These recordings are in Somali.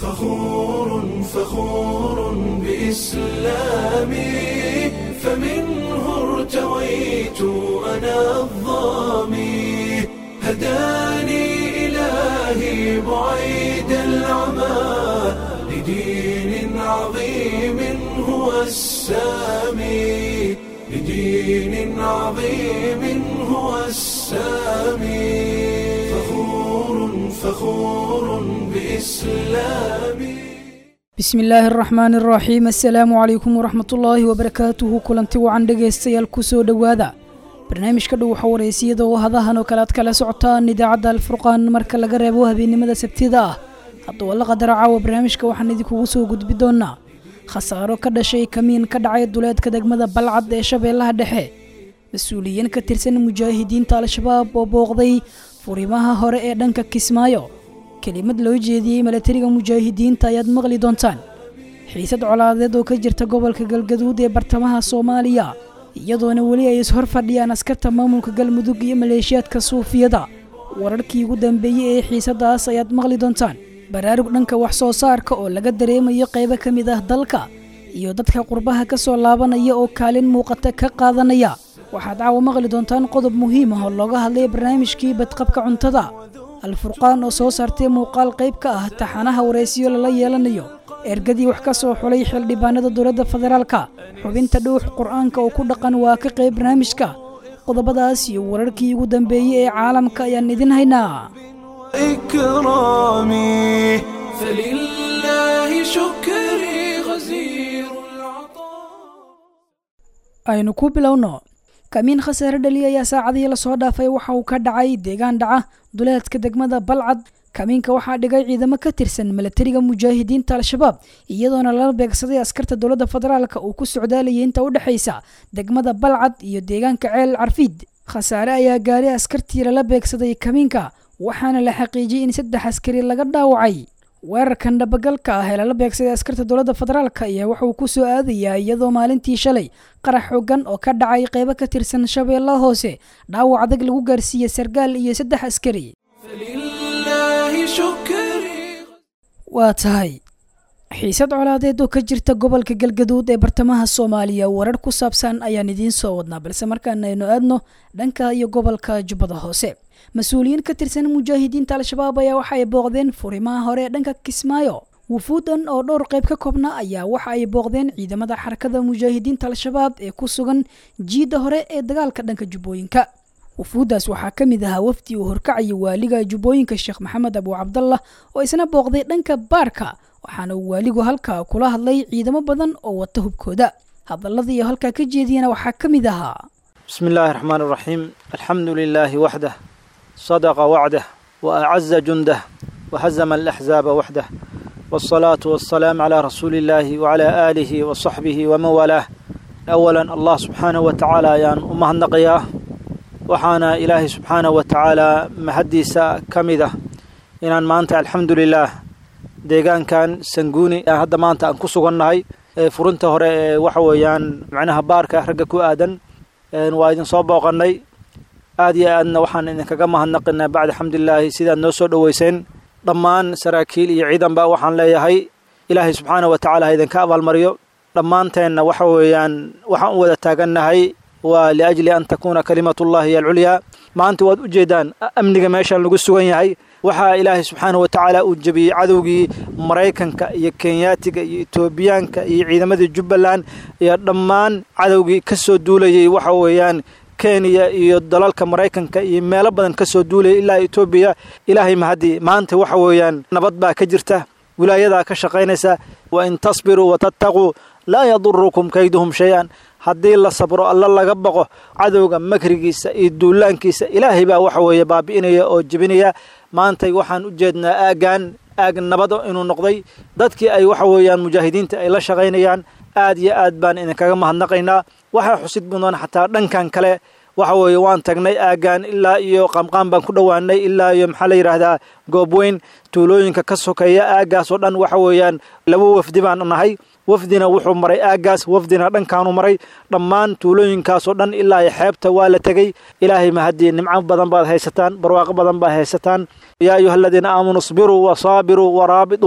فخور فخور بإسلامي فمنه ارتويت أنا الظامي هداني إلهي بعيد العمى لدين عظيم هو السامي لدين عظيم هو السامي فخور فخور بإسلامي bismi illaahi araxmaani araxiim assalaamu calaykum waraxmatullaahi wabarakaatuhu kulanti wacan dhegaystayaal kusoo dhowaada barnaamijka dhow waxa wareysiyada oo hadahan oo kale aad kala socotaan idaacadda alfurqaan marka laga reebo habeennimada sabtida ah hadduu alla qadara caawa barnaamijka waxaan idinkugu soo gudbi doonaa khasaaro ka dhashay kamiin ka dhacay duleedka degmada balcad ee shabeellaha dhexe mas-uuliyiin ka tirsan mujaahidiinta al-shabaab oo booqday furimaha hore ee dhanka kismaayo kelimad loo jeediyey milatariga mujaahidiinta ayaad maqli doontaan xiisad colaadeed oo ka jirta gobolka galgaduud ee bartamaha soomaaliya iyadoona weli ay ishor fadhiyaan askarta maamulka galmudug iyo maleeshiyaadka suufiyada wararkii ugu dambeeyey ee xiisadaas ayaad maqli doontaan baraarug dhanka wax soo saarka oo laga dareemayo qaybo ka mid ah dalka iyo dadka qurbaha ka soo laabanaya oo kaalin muuqata ka qaadanaya waxaad caawa maqli doontaan qodob muhiim ah oo looga hadlay barnaamijkii badqabka cuntada alfurqaan oo soo saartay muuqaal qayb ka ah taxanaha waraysiyo lala yeelanayo ergadii wax ka soo xulay xildhibaanada dowladda federaalka xubinta dhuux qur-aanka oo ku dhaqan waa ka qayb barnaamijka qodobadaas iyo wararkii ugu dambeeyey ee caalamka ayaan idin haynaa إكرامي فلله شكري غزير العطاء aynu ku bilowno kamiin khasaare dhali ayaa saacadihii lasoo dhaafay waxa uu ka dhacay deegaan dhaca duleedka degmada balcad kamiinka waxaa dhigay ciidamo ka tirsan milatariga mujaahidiinta al-shabaab iyadoona lala beegsaday askarta dowladda federaalka uu ku socdaalayay inta u dhexaysa degmada balcad iyo deegaanka ceel carfiid khasaare ayaa gaaray askartii lala beegsaday kamiinka waxaana la xaqiijiyey in saddex askari laga dhaawacay weerarkan dhabagalka ah ee lala beegsaday askarta dowladda federaalka ayaa wuxuu ku soo aadayaa iyadoo maalintii shalay qarax xoogan oo ka dhacay qaybo ka tirsan shabeellaha hoose dhaawac adag lagu gaarsiiyey sargaal iyo saddex askari فلله شكري waa tahay xiisad colaadeed oo ka jirta gobolka galgaduud ee bartamaha soomaaliya warar ku saabsan ayaan idiin soo wadnaa balse markaan aynu aadno dhanka iyo gobolka jubbada hoose mas-uuliyiin ka tirsan mujaahidiinta al-shabaab ayaa waxa ay booqdeen furimaha hore ee dhanka kismaayo wufuudan oo dhowr qayb ka koobna ayaa waxa ay booqdeen ciidamada xarakada mujaahidiinta al-shabaab ee ku sugan jiidda hore ee dagaalka dhanka jubbooyinka wufuuddaas waxaa ka mid ahaa wafdi uu horkacaya waaliga jubbooyinka sheekh maxamed abu cabdallah oo isna booqday dhanka baarka waxaana uu waaligu halkaa kula hadlay ciidamo badan oo wata hubkooda hadalladii halkaa ka jeediyana waxaa ka mid ahaa بسم الله الرحمن الرحيم الحمد لله وحده صدق وعده وأعز جنده وهزم الأحزاب وحده والصلاة والسلام على رسول الله وعلى آله وصحبه ومن والاه أولا الله سبحانه وتعالى يان أمه النقياه وحانا إلهي سبحانه وتعالى مهديسا كمده إن مانت الحمد لله deegaan kan sanguuni aan hadda maanta aan ku sugannahay furinta hore ee waxa weeyaan macnaha baarka ragga ku aadan waa idin soo booqannay aad iyo aadna waxaan idinkaga mahadnaqinaa bacda xamdulilaahi sidaad noo soo dhoweyseen dhammaan saraakiil iyo ciidanba waxaan leeyahay ilaahay subxaana wa tacaala ha idinka abaalmariyo dhammaanteenna waxa weeyaan waxaan u wada taagannahay waa liajli an takuuna kalimatullahi hiyo alculyaa maanta waad ujeedaan amniga meeshaan lagu sugan yahay waxaa ilaahay subxaana wa tacaala uu jebiyey cadowgii maraykanka iyo kenyaatiga iyo etoobiyaanka iyo ciidamadii jubbaland iyo dhammaan cadowgii ka soo duulayay waxa weeyaan kenya iyo dalalka maraykanka iyo meelo badan ka soo duulayay ilaa etoobiya ilaahay mahadii maanta waxa weeyaan nabad baa ka jirta wilaayadaa ka shaqaynaysa wa in tasbiruu watattaquu laa yadurukum kayduhum shay-an haddii la sabro alla laga baqo cadowga makrigiisa iyo duulaankiisa ilaahay baa waxa weeye baabi'inaya oo jebinaya maantay waxaan u jeednaa aaggan aag nabado inuu noqday dadkii ay waxa weeyaan mujaahidiinta ay la shaqaynayaan aad iyo aad baan idinkaga mahadnaqaynaa waxaa xusid mudan xataa dhankan kale waxa weeye waan tagnay aaggan ilaa iyo qaamqaam baan ku dhowaanay ilaa iyo maxaa la yidhaahdaa goobweyn tuulooyinka ka sokeeya aaggaas oo dhan waxa weeyaan laba wafdi baan nahay wafdina wuxuu maray aaggaas wafdina dhankaanu maray dhammaan tuulooyinkaasoo dhan ilaa iyo xeebta waa la tegey ilaahay mahadii nimco badan baad haysataan barwaaqo badan baad haysataan yaa ayuha aladiina aamanuu isbiruu wasaabiruu waraabituu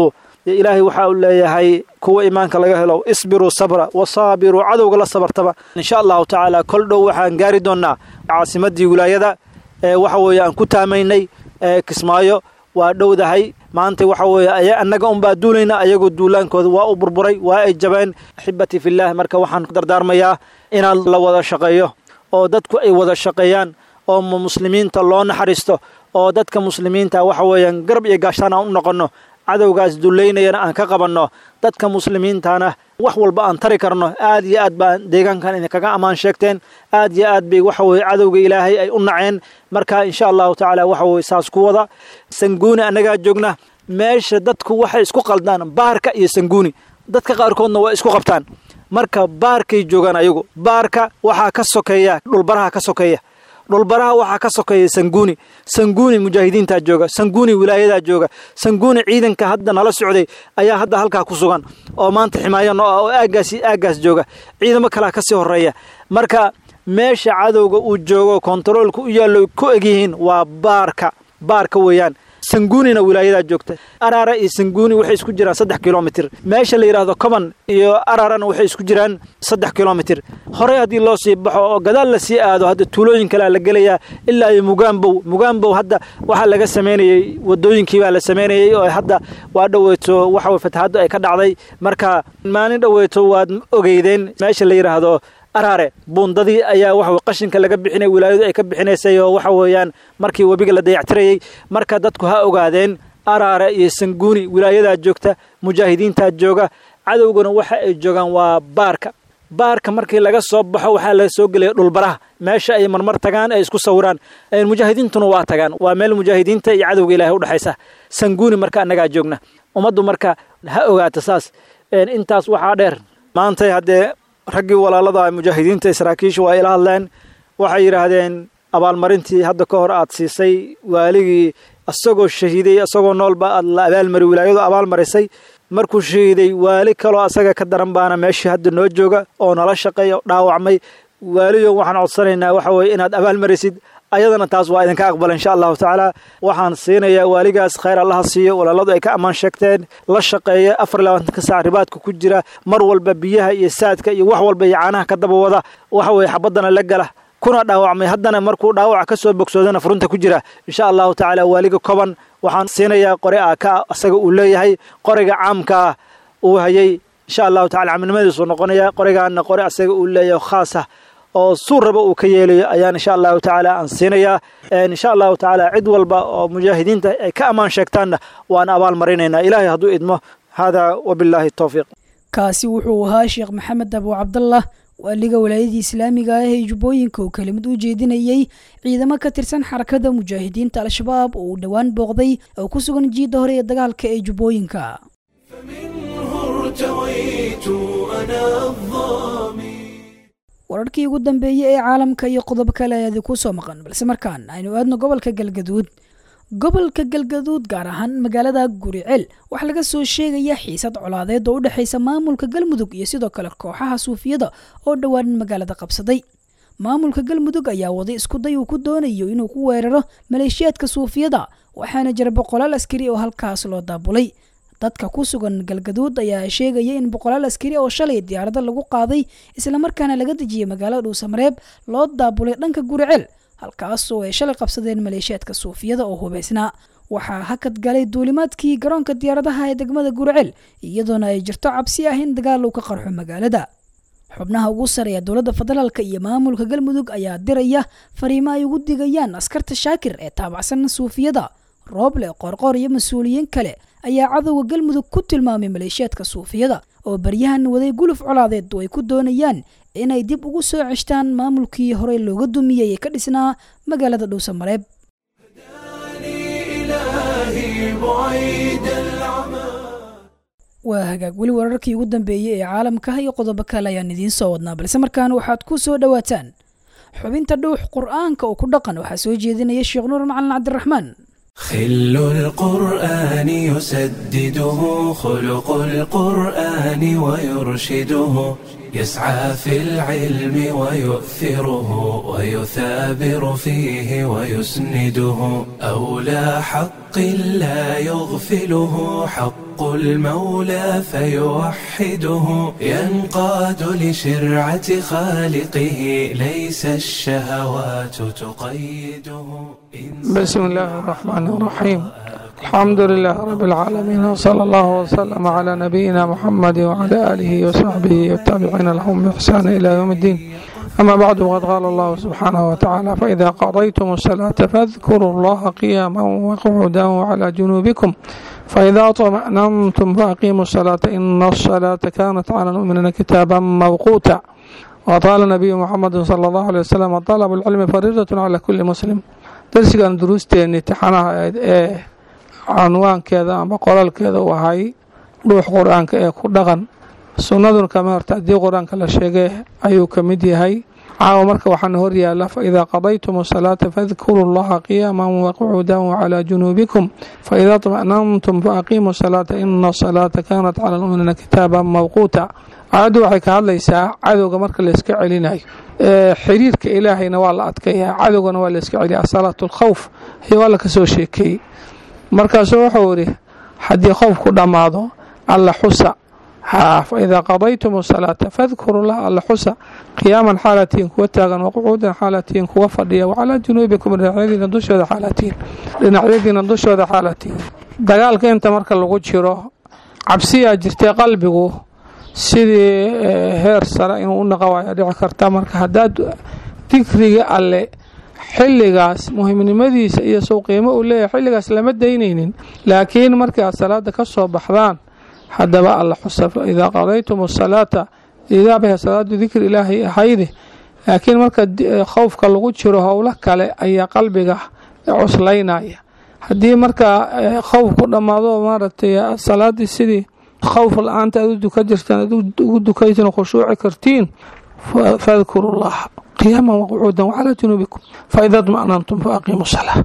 ilaahay waxa uu leeyahay kuwa iimaanka laga helo isbiruu sabra wasaabiruu cadowga la sabartaba insha allahu tacaala kol dhow waxaan gaari doonnaa caasimadii wilaayada ee waxa weeye aan ku taamaynay ee kismaayo waa dhowdahay maanta waxa weeye annaga unbaa duulayna ayagoo duulaankooda waa u burburay waa ay jabeen axibatii fillaah marka waxaan dardaarmayaa inaan la wada shaqeeyo oo dadku ay wada shaqeeyaan oo muslimiinta loo naxariisto oo dadka muslimiinta waxa weeyaan garab iyo gaashtaan aan u noqonno cadowgaas dullaynayana aan ka qabanno dadka muslimiintana wax walba aan tari karno aad iyo aad baan deegaankan idinkaga ammaan sheegteen aad iyo aad bay waxa weye cadowga ilaahay ay u naceen marka insha allahu tacaala waxa weye saas ku wada sanguuni annagaa joogna meesha dadku waxay isku qaldaan baarka iyo sanguuni dadka qaarkoodna waa isku qabtaan marka baarkay joogaan ayagu baarka waxaa ka sokeeya dhulbaraha ka sokeeya dhulbaraha waxaa ka sokeeya sanguuni sanguuni mujaahidiintaa jooga sanguuni wilaayadaa jooga sanguuni ciidanka hadda nala socday ayaa hadda halkaa ku sugan oo maanta ximaayo noo ah oo aaggaasi aaggaas jooga ciidamo kalea ka sii horreeya marka meesha cadowga uu joogo kontaroolka u yaallo ku egyihiin waa baarka baarka weeyaan sanguunina wilaayadaa joogta araara iyo sanguuni waxay isku jiraan saddex kilomitir meesha la yidhaahdo coban iyo araarana waxay isku jiraan saddex kilomitir horey haddii loo sii baxo oo gadaal la sii aado hadda tuulooyin kalea la gelayaa ilaa iyo mugaambow mugaambow hadda waxaa laga samaynayey wadooyinkii baa la samaynayey oo hadda waa dhoweyto waxa fatahaaddu ay ka dhacday marka maalin dhoweyto waad ogeydeen meesha la yidhaahdo araare buundadii ayaa waxa qashinka laga bixinay wilaayadu ay ka bixinaysay oo waxa weeyaan markii webiga la dayactirayey marka dadku ha ogaadeen araare iyo sanguuni wilaayadaa joogta mujaahidiintaa jooga cadowguna waxa ay joogaan waa baarka baarka markii laga soo baxo waxaa laga soo gelaya dhulbaraha meesha ay marmar tagaan ay isku sawiraan mujaahidiintuna waa tagaan waa meel mujaahidiinta iyo cadowga ilaahay udhexaysa sanguuni marka annagaa joogna ummaddu marka ha ogaata saas intaas waxaa dheer maantay haddee raggii walaalada mujaahidiinta saraakiisha waa ila hadleen waxay yidhaahdeen abaalmarintii hadda ka hor aad siisay waaligii isagoo shahiiday isagoo noolba aad la abaalmari wilaayadu abaalmarisay markuu shahiiday waali kaloo asaga ka daran baana meeshii hadda noo jooga oo nala shaqeeya dhaawacmay waaliyo waxaan codsanaynaa waxa weye inaad abaalmarisid ayadana taas waa idinka aqbala insha allahu tacaala waxaan siinayaa waaligaas khayr allaha siiyo walaaladu ay ka ammaan sheegteen la shaqeeya afar iyo labaatanka saac ribaadka ku jira mar walba biyaha iyo saadka iyo wax walba iyo caanaha ka daba wada waxa weye xabaddana la gala kuna dhaawacmay haddana markuu dhaawaca ka soo bogsoodana furunta ku jira insha allahu tacaala waaliga koban waxaan siinayaa qore a ka asaga uu leeyahay qoriga caamkaa uu hayay insha allahu tacala caminimadiisuu noqonaya qorigaana qore asaga uu leeyahay khaasah oo suur raba uu ka yeelayo ayaan insha allahu tacaala aan siinayaa insha allahu tacaala cid walba oo mujaahidiinta ay ka ammaan sheegtaanna waan abaal marinaynaa ilaahay hadduu idmo haadaa wabilaahi towfiiq kaasi wuxuu ahaa sheekh maxamed abu cabdallah waaliga walaayadii islaamiga ah ee jubbooyinka oo kelimad u jeedinayey ciidamo ka tirsan xarakada mujaahidiinta al-shabaab oo uu dhowaan booqday oo ku sugan jiidda hore ee dagaalka ee jubbooyinka wararkii ugu dambeeyey ee caalamka iyo qodob kale ayaadi ku soo maqan balse markaan aynu aadno gobolka galgaduud gobolka galgaduud gaar ahaan magaalada guriceel waxaa laga soo sheegaya xiisad colaadeed oo u dhexaysa maamulka galmudug iyo sidoo kale kooxaha suufiyada oo dhowaan magaalada qabsaday maamulka galmudug ayaa waday iskuday uu ku doonayo inuu ku weeraro maleeshiyaadka suufiyada waxaana jira boqolaal askari oo halkaas loo daabulay dadka ku sugan galgaduud ayaa sheegaya in boqolaal askari oo shalay diyaarada lagu qaaday islamarkaana laga dejiyay magaalada dhuusamareeb loo daabulay dhanka guriceel halkaasoo ay shalay qabsadeen maleeshiyaadka suufiyada oo hubaysnaa waxaa hakad galay duulimaadkii garoonka diyaaradaha ee degmada guriceel iyadoona ay jirto cabsi ah in dagaal uu ka qarxo magaalada xubnaha ugu sareeya dowladda federaalka iyo maamulka galmudug ayaa diraya fariimo ay ugu digayaan askarta shaakir ee taabacsan suufiyada rooble qorqor iyo mas-uuliyiin kale ayaa cadowga galmudug ku tilmaamay maleeshiyaadka suufiyada oo baryahan waday guluf colaadeed oo ay ku doonayaan inay dib ugu soo ceshtaan maamulkii horey looga dumiyey ee ka dhisnaa magaalada dhuusamareeb waa hagaag weli wararkii ugu dambeeyey ee caalamka iyo qodobo kale ayaan idiin soo wadnaa balse markaan waxaad ku soo dhowaataan xubinta dhuux qur-aanka oo ku dhaqan waxaa soo jeedinaya sheekh nuur macalin cabdiraxmaan خل القرآن يسدده خلق القرآن ويرشده يسعى في العلم ويؤثره ويثابر فيه ويسنده أولى حق لا يغفله حق المولى فيوحده ينقاد لشرعة خالقه ليس الشهوات تقيده بسم الله الرحمن الرحيم الحمد لله رب العالمين وصلى الله وسلم على نبينا محمد وعلى آله وصحبه والتابعين لهم بإحسان إلى يوم الدين أما بعد وقد قال الله سبحانه وتعالى فإذا قضيتم الصلاة فاذكروا الله قياما وقعودا وعلى جنوبكم فإذا طمأننتم فأقيموا الصلاة إن الصلاة كانت على المؤمنين كتابا موقوتا وقال النبي محمد صلى الله عليه وسلم طلب العلم فريضة على كل مسلم darsigan duruusteeni tixanaha ayd ee canwaankeeda ama qoraalkeeda u ahay dhuux qur-aanka ee ku dhaqan sunnaduna kama horta haddii qur-aanka la sheegay ayuu ka mid yahay caawa marka waxaana hor yaala faidaa qadaytum asalaata fadkuruu llaha qiyaaman waqucuudan wacalaa junuubikum faidaa طma'nantum faaqiimuu salaata ina asalaata kaanat cala lmu'miniina kitaaban mawquuta aayaddu waxay ka hadlaysaa cadowga marka layska celinayo xiriirka ilaahayna waa la adkayaa cadowgana waa layska celiya asalaatu alkhawf iyo waa la ka soo sheekeeyey markaasuu wuxuu idhi haddii khowfku dhammaado alla xusa haa fa idaa qadaytum asalaata fadkuru lah alla xusa qiyaaman xaalatiin kuwa taagan waqucuudan xaalatiin kuwa fadhiya wacalaa junuubikum dhinacyadiina dushooda xaalatiin dhinacyadiina dushooda xaalatiin dagaalka inta marka lagu jiro cabsiyaa jirtay qalbigu sidii heer sare inuu u naqa waaya dhici karta marka haddaad dikriga alle xilligaas muhimnimadiisa iyo sow qiimo uu leeyahay xilligaas lama daynaynin laakiin markii aad salaada ka soo baxdaan haddaba alla xusa idaa qadaytum asalaata idaabah salaadu dikri ilaahay ahayde laakiin marka khowfka lagu jiro howlo kale ayaa qalbiga cuslaynaya haddii marka khowf ku dhammaado maaragtay salaadii sidii khowf la-aanta aad u duka jirtaan aad ugu dukaysan khushuuci kartiin fadkuru llaha qiyaaman waqucuudan wacalaa junuubikum faida dma'nantum faaqiimu salaa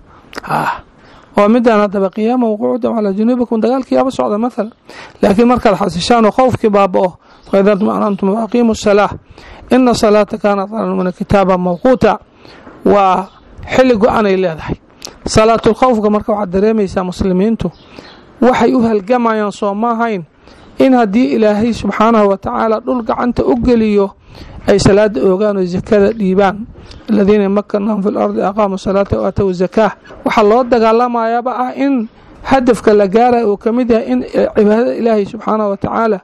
waa midaan haddaba qiyaaman waqucuudan wacalaa junuubikum dagaalkiiaba socda mathalan laakiin markaad xasishaan oo khowfkii baaba-o faida dma'nantum faaqiimu salaa ina salaata kaanat cala lmumina kitaaban mawquuta waa xilli go-anay leedahay salaatulkhowfka marka waxaad dareemaysaa muslimiintu waxay u halgamayaan soo maahayn in haddii ilaahay subxaanahu watacaala dhul gacanta u geliyo ay salaada oogaan oo sakada dhiibaan aladiina makanahum fi lardi aqaamu salaata waatow zakaa waxaa loo dagaalamayaaba ah in hadafka la gaaraya uu ka mid yahay in cibaadada ilaahay subxaanahu watacaala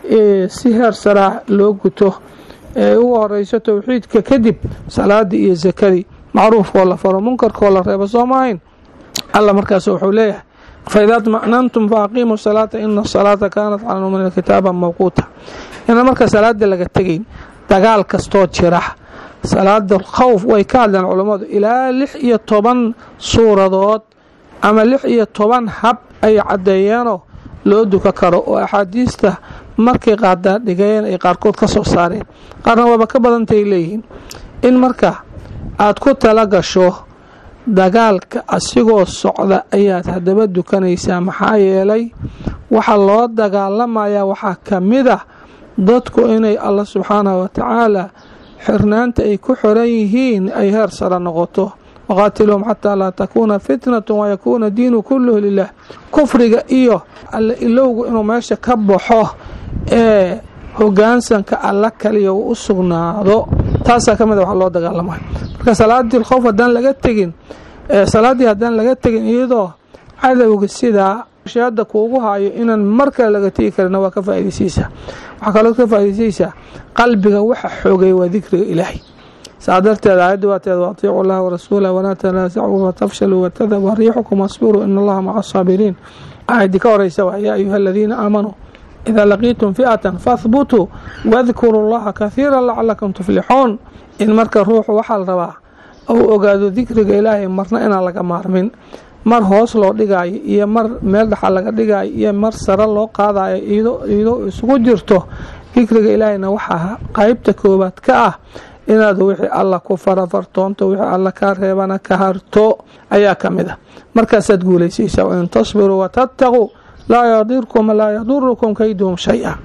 si heer saraa loo guto ee ugu horeyso towxiidka kadib salaadii iyo sakadii macruufkoo la faro munkarkoo la reebo soo maahayn alla markaas wuxuu leeyahay faida dma'nantum faaqiimuu salaata ina asalaata kaanat cala lmuminiina kitaaban mawquuta ina marka salaada laga tegayn dagaal kastoo jira salaada khowf way ka hadleen culammadu ilaa lix iyo toban suuradood ama lix iyo toban hab ay caddeeyeenoo loo duka karo oo axaadiista markay qaadaa dhigeen ay qaarkood ka soo saareen qaarna waaba ka badantay leeyihiin in marka aad ku tala gasho dagaalka asigoo socda ayaad haddaba dukanaysaa maxaa yeelay waxaa loo dagaalamayaa waxaa ka mid ah dadku inay alla subxaanahu watacaala xirnaanta ay ku xiran yihiin ay heer sare noqoto waqaatiluhum xataa laa takuuna fitnatu wayakuuna diinu kulluhu lilah kufriga iyo alla ilowgu inuu meesha ka baxo ee hogaansanka alla kaliya uu u sugnaado taasaa ka mid a wax loo dagaalamaya marka salaadii khowf haddaan laga tegin salaaddii haddaan laga tegin iyadoo cadowga sidaa shaada kuugu haayo inaan mar kale laga tegi karina waa ka faa'idaysaysaa waxaa kaloo ka faa'idaysaysaa qalbiga waxa xoogay waa dikriga ilaahay saa darteed aayadda waateed waatiicu llaha warasuulah walaa tanaasacuu fatafshaluu watadhabu riixukum wasbiruu ina allaha maca asaabiriin aayaddii ka horeysa waa yaa ayuha aladiina aamanuu idaa laqiitum fi'atan fahbutuu wadkuruu llaha kahiira lacalakum tuflixuun in marka ruuxu waxaa la rabaa ou ogaado dikriga ilaahay marna inaan laga maarmin mar hoos loo dhigaayo iyo mar meel dhaxa laga dhigaayo iyo mar sare loo qaadayo iyadoo isugu jirto dikriga ilaahayna waxaa qaybta koowaad ka ah inaad wixii alla ku farafartoonto wixii alla kaa reebana ka harto ayaa ka mid ah markaasaad guulaysaysaa wain tasbiruu watattaquu laa yadirkum laa yadurukum kayduhum shay-a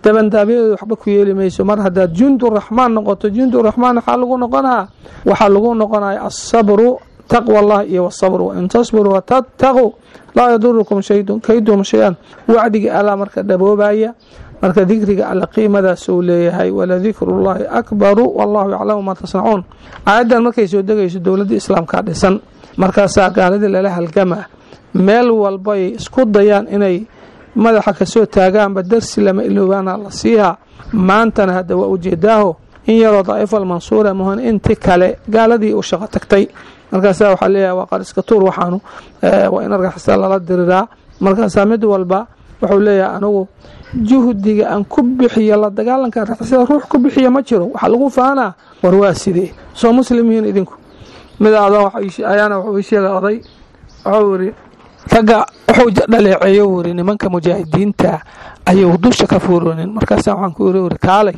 dabandaabyadooda waxba ku yeeli mayso mar haddaad junduraxmaan noqoto junduraxmaan waxaa lagu noqonaa waxaa lagu noqonaya asabru taqwa allah iyo wasabru wain tasbiru watattaquu laa yadurukum kaydum shay-an wacdiga allaa marka dhaboobaya marka dikriga alla qiimadaas uu leeyahay waladikrullaahi akbaru wallahu yaclamu maa tasnacuun aayaddan markay soo degayso dowladda islaamkaa dhisan markaasaa gaaladii lala halgama meel walbay isku dayaan inay madaxa kasoo taagaanba darsi lama iloobaana la siihaa maantana hadda waa ujeedaaho in yaroo daa'ifal mansuura muhan inti kale gaaladii u shaqo tagtay markaasaa waxaa leeyahay waa qariska tuur waxaanu waa in argaxisa lala diriraa markaasaa mid walba wuxuu leeyahay anigu juhdiga aan ku bixiyo la dagaalanka argixisada ruux ku bixiya ma jiro waxaa lagu faanaa war waa sidee soo muslimihiin idinku mid ayaana wuxuu ii sheegay oday wuxuu yiri ragga wuxuu dhaleeceeyo wuri nimanka mujaahidiinta ayuu dusha ka fuuroonin markaasa waxaan ku iri wuri kaalay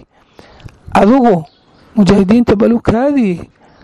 adigu mujaahidiinta balukaadii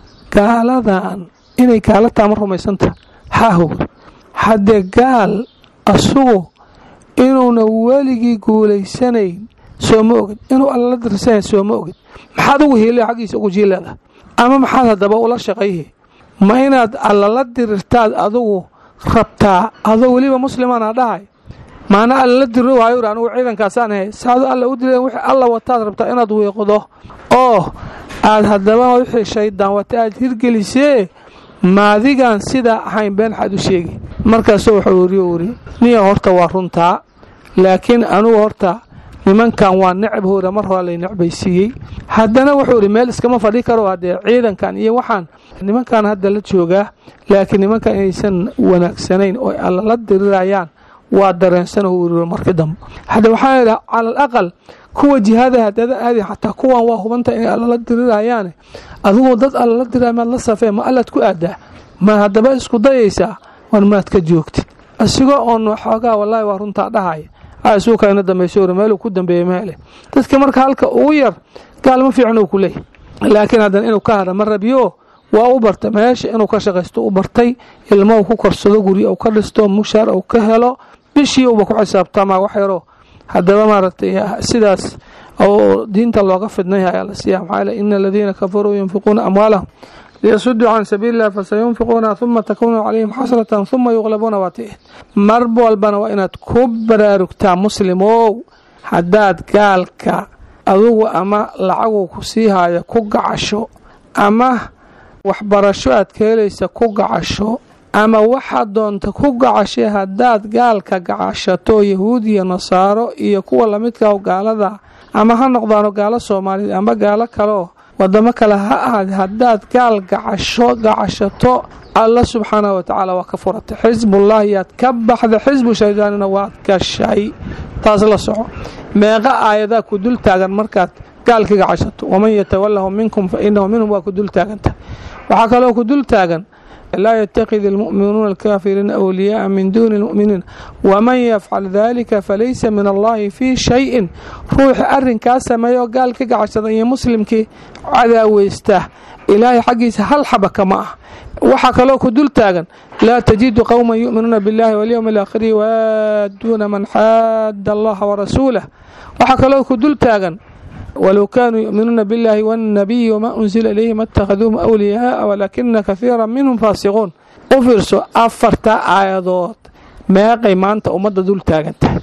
gaaladan inay gaala taama rumaysanta haahow haddee gaal asugu inuuna weligii guulaysanayn soo ma ogin inuu allala dirsanayn soo ma ogin maxaad ugu hiilaya xaggiisa ugu jiileeda ama maxaad haddaba ula shaqayhi ma inaad allala dirirtaad adugu rabtaa adoo weliba muslimaana dhahay maana allala diriro waayo uri anugu ciidankaasaan ahay saado alla u dileen wixii alla wataad rabtaa inaad wiiqdo oo aad haddaba wixii shaydaan wata aad hirgelisee maadigaan sidaa ahayn been xaad u sheegi markaasuu wuxuu iri uri niya horta waa runtaa laakiin anugu horta nimankan waa necab hora mar hore lay necbaysiiyey haddana wuxuu ihi meel iskama fadhi karo haddee ciidankan iyo waxaan nimankan hadda la joogaa laakiin nimankan inaysan wanaagsanayn oo allala dirirayaan waa dareensan uu iri marki dambe hadda waxaa idha cala al aqal kuwa jihaada hadada aadi xataa kuwan waa hubanta inay allala dirirayaane adigoo dad allala diraya maad la safee ma allaad ku aadaa ma haddaba isku dayaysaa war maad ka joogtid asigoo oon xoogaa wallaahi waa runtaa dhahaya asuuka ina dambayso uri meeluu ku dambeeyey meele dadka marka halka ugu yar gaalma fiican uu ku leeyahy laakiin haddana inuu ka hara ma rabiyo waa u barta meesha inuu ka shaqaysto u bartay ilmo uu ku korsado guryo uu ka dhisto mushaar uu ka helo bishii uba ku xisaabtamaa wax yaro haddaba maaragtay sidaas oo diinta looga fidnay ayaa la siiya maxaa yele ina aladiina kafaruu yunfiquuna amwaalahum liyasuduu can sabiili illah fasayunfiquuna huma takuunu calayhim xasratan huma yuqlabuuna waati mar walbana waa inaad ku baraarugtaa muslimow haddaad gaalka adugu ama lacagu ku sii haayo ku gacasho ama waxbarasho aad ka helaysa ku gacasho ama waxaad doonta ku gacashay haddaad gaalka gacashato yahuud iyo nasaaro iyo kuwa lamidka gaalada ama ha noqdaano gaalo soomaaliyeed ama gaalo kaleoo wadamo kale ha ahaad haddaad gaal gacasho gacashato alla subxaanah wa tacaala waa ka furatay xisbullahi yaad ka baxda xisbu shaydaanina waad gashay taas la soco meeqa aayadaa ku dul taagan markaad gaalkii gacashato waman yatawalahu minkum fa inahu minhum waa ku dul taagantahay waxaa kaloo ku dul taagan laa ytakid اlmu'minuuna alkaafiriina أwliyaءa min duni اlmu'miniin waman yafcal dalika falaysa min allahi fii shayin ruuxi arrinkaa sameeyo gaal ka gacashada iyo muslimkii cadaaweysta ilaahay xaggiisa hal xaba kama ah waxaa kaloo ku dul taagan laa tajidu qowma yu'minuuna biاllahi walyowmi alaakhiri waaduuna man xaada allaha warasuulah waxaa kaloo ku dul taagan wlow kanuu yuminuuna biاllahi wاnnabiyi wma unzila ilayhi ma اtakhaduuhum أwliyaaa walaakina kahiira minhum faasiquun u fiirso afarta aayadood meeqay maanta ummadda dul taagan tahay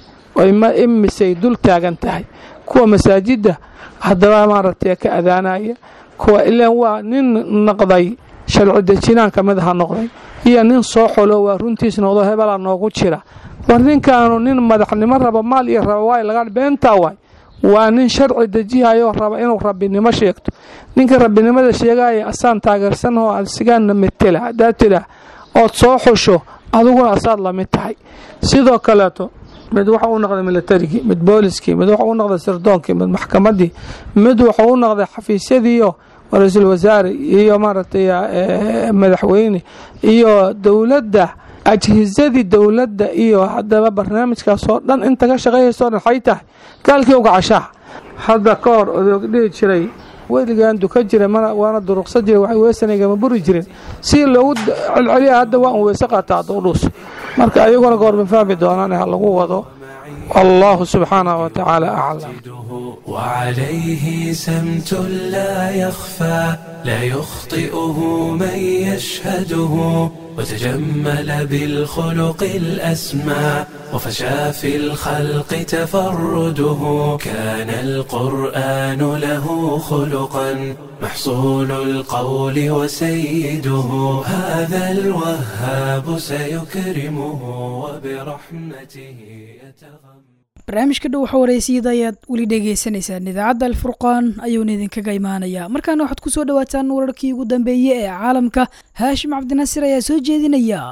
imisay dul taagan tahay kuwa masaajidda haddaba maaragtay ka adaanaya kuwa ilaan waa nin noqday sharci dejinaan ka mid ha noqday iyo nin soo xolo waa runtiis noqdo hebelaa noogu jira war ninkaanu nin madaxnimo raba maal iyo raba waay laga beentaa waay waa nin sharci dejihayoo raba inuu rabbinimo sheegto ninka rabbinimada sheegaya asaan taageersanahoo asigaana metela haddaad tidhaah ood soo xusho adiguna asaad lamid tahay sidoo kaleeto mid waxa u noqday militarigii mid booliskii mid waxa u noqday sirdoonkii mid maxkamadii mid waxa u noqday xafiisyadiiyo ra-iisul wasaare iyo maaragtay madaxweyne iyo dowladda ajhisadii dowladda iyo haddaba barnaamijkaasoo dhan inta ka shaqeeyayso dhan xay tahay gaalkii uga cashaa hadda ka hor odoog dhihi jiray weligaan duka jira waana duruqsa jira waxay weesanagama buri jirin si loogu celceliya hadda waa un weyse qaataa hadda u dhuus marka ayaguna goorma fahmi doonaan ha lagu wado wallahu subxaanahu watacaala aclam وعليه سمت لا يخفى لا يخطئه من يشهده وتجمل بالخلق الأسمى وفشى في الخلق تفرده كان القرآن له خلقا محصول القول وسيده هذا الوهاب سيكرمه وبرحمته يتغمد barnaamijka dhow waxa wareysiyada ayaad weli dhegeysanaysaan idaacadda alfurqaan ayuuna idinkaga imaanayaa markaana waxaad kusoo dhawaataan wararkii ugu dambeeyey ee caalamka haashim cabdinasir ayaa soo jeedinaya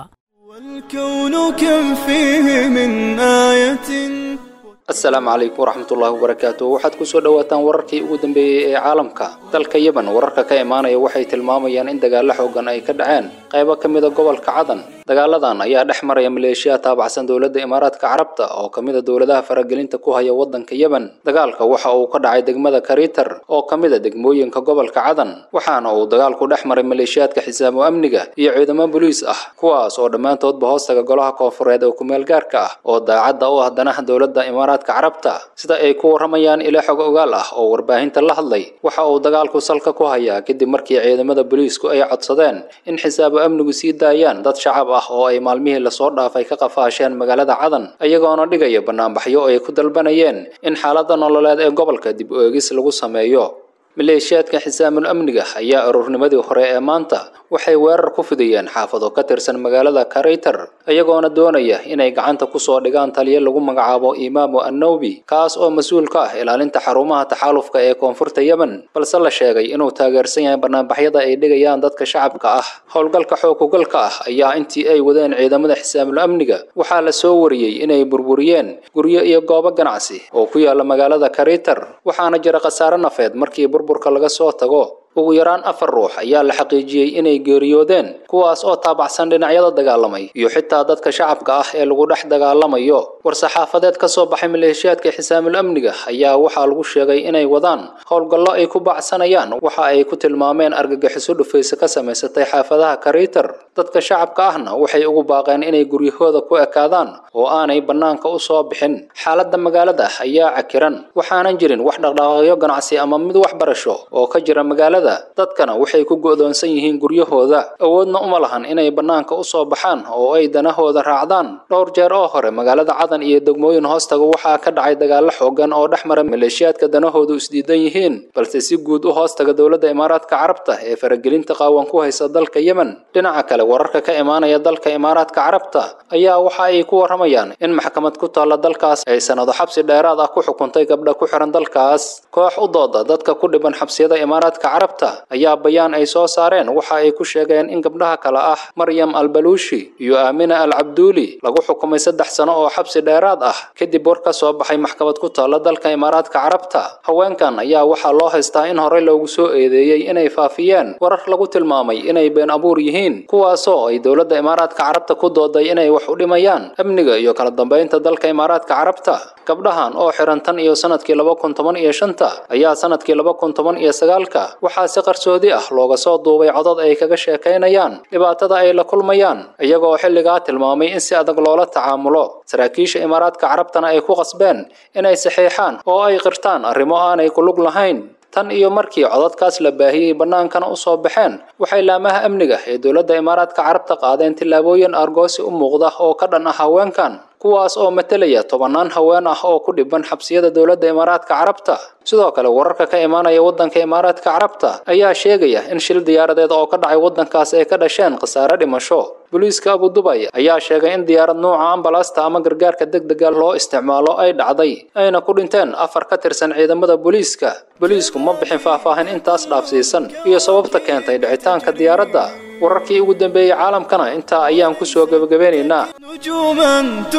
والكون كم فيه من آية asalaamu calaykum waraxmatullaahi wabarakaatu waxaad kusoo dhawaataan wararkii ugu dambeeyey ee caalamka dalka yeban wararka ka imaanaya waxay tilmaamayaan in dagaalo xoogan ay ka dhaceen qaybo ka mida gobolka cadan dagaaladan ayaa dhex maraya maleeshiya taabacsan dowladda imaaraadka carabta oo ka mida dowladaha faragelinta ku haya wadanka yeban dagaalka waxa uu ka dhacay degmada karitar oo ka mida degmooyinka gobolka cadan waxaana uu dagaalku dhex maray maleeshiyaadka xisaamo amniga iyo ciidamo boliis ah kuwaas oo dhammaantoodba hoostaga golaha koonfureed oo kumeel gaarka ah oo daacadda u ah danaha dowladda imaaraadka carabta sida ay ku waramayaan ilo xog ogaal ah oo warbaahinta la hadlay waxa uu dagaalku salka ku hayaa kadib markii ciidamada boliisku ay codsadeen in xisaabo amnigu sii daayaan dad shacab ah oo ay maalmihii lasoo dhaafay ka qafaasheen magaalada cadan iyagoona dhigaya banaanbaxyo ay ku dalbanayeen in xaaladda nololeed ee gobolka dib u eegis lagu sameeyo maleeshiyaadka xisaamul amniga ayaa aroornimadii hore ee maanta waxay weerar ku fidiyeen xaafado ka tirsan magaalada karaytar iyagoona doonaya inay gacanta kusoo dhigaan taliyo lagu magacaabo imaamu annawbi kaas oo mas-uul ka ah ilaalinta xarumaha taxaalufka ee koonfurta yemen balse la sheegay inuu taageersan yahay banaanbaxyada ay dhigayaan dadka shacabka ah howlgalka xookugalka ah ayaa intii ay wadeen ciidamada xisaamul amniga waxaa la soo wariyey inay burburiyeen guryo iyo goobo ganacsi oo ku yaala magaalada karaytar waxaana jira khasaare nafeed markii burburka laga soo tago ugu yaraan afar ruux ayaa la xaqiijiyey inay geeriyoodeen kuwaas oo taabacsan dhinacyada dagaalamay iyo xitaa dadka shacabka ah ee lagu dhex dagaalamayo war-saxaafadeed ka soo baxay maleeshiyaadka xisaamul amniga ayaa waxaa lagu sheegay inay wadaan howlgallo ay ku bacsanayaan waxa ay ku tilmaameen argagixiso dhufayse ka samaysatay xaafadaha karaytar dadka shacabka ahna waxay ugu baaqeen inay guryahooda ku ekaadaan oo aanay bannaanka u soo bixin xaaladda magaalada ayaa cakiran waxaanan jirin wax dhaqdhaqaaqyo ganacsi ama mid waxbarasho oo ka jira magaalada dadkana waxay ku go'doonsan yihiin guryahooda awoodna uma lahan inay bannaanka u soo baxaan oo ay danahooda raacdaan dhowr jeer oo hore magaalada cadan iyo degmooyin hoostaga waxaa ka dhacay dagaallo xoogan oo dhex mara maleeshiyaadka danahoodu isdiidan yihiin balse si guud u hoostaga dowladda imaaraadka carabta ee faragelinta qaawan ku haysa dalka yemen dhinaca kale wararka ka imaanaya dalka imaaraadka carabta ayaa waxa ay ku waramayaan in maxkamad ku taalla dalkaas ay sanado xabsi dheeraad ah ku xukuntay gabdha ku xiran dalkaas koox u dooda dadka ku dhiban xabsiyada imaaraadka carabta ayaa bayaan ay soo saareen waxa ay ku sheegeen in gabdhaha kale ah maryam albaluushi iyo aamina al cabduuli lagu xukumay saddex sano oo xabsi dheeraad ah kadib war ka soo baxay maxkamad ku taalla dalka imaaraadka carabta haweenkan ayaa waxaa loo haystaa in horey loogu soo eedeeyey inay faafiyeen warar lagu tilmaamay inay been abuur yihiin kuwaasoo ay dowladda imaaraadka carabta ku dooday inay wax u dhimayaan amniga iyo kala dambeynta dalka imaaraadka carabta gabdhahan oo xiran tan iyo sanadkii laba kun toban iyo shanta ayaa sanadkii laba kun toban iyo sagaalka waxaa si qarsoodi ah looga soo duubay codad ay kaga sheekaynayaan dhibaatada ay la kulmayaan iyagoo xilligaa tilmaamay in si adag loola tacaamulo saraakiisha imaaraadka carabtana ay ku qasbeen inay saxiixaan oo ay qirtaan arrimo aanay ku lug lahayn tan iyo markii codadkaas la baahiyey bannaankana u soo baxeen waxay laamaha amniga ee dowladda imaaraadka carabta qaadeen tillaabooyin argoosi u muuqda oo ka dhan ah haweenkan kuwaas oo matelaya tobannaan haween ah oo ku dhiban xabsiyada dowladda imaaraadka carabta sidoo kale wararka ka imaanaya waddanka imaaraadka carabta ayaa sheegaya in shil diyaaradeed oo ka dhacay waddankaas ay ka dhasheen khasaare dhimasho booliiska abudubay ayaa sheegay in diyaarad nuuca ambalaasta ama gargaarka degdega loo isticmaalo ay dhacday ayna ku dhinteen afar ka tirsan ciidamada booliiska booliisku ma bixin faahfaahin intaas dhaafsiisan iyo sababta keentay dhicitaanka diyaaradda wararkii ugu dambeeyey caalamkana intaa ayaan ku soo gebagabeynaynaa نجوما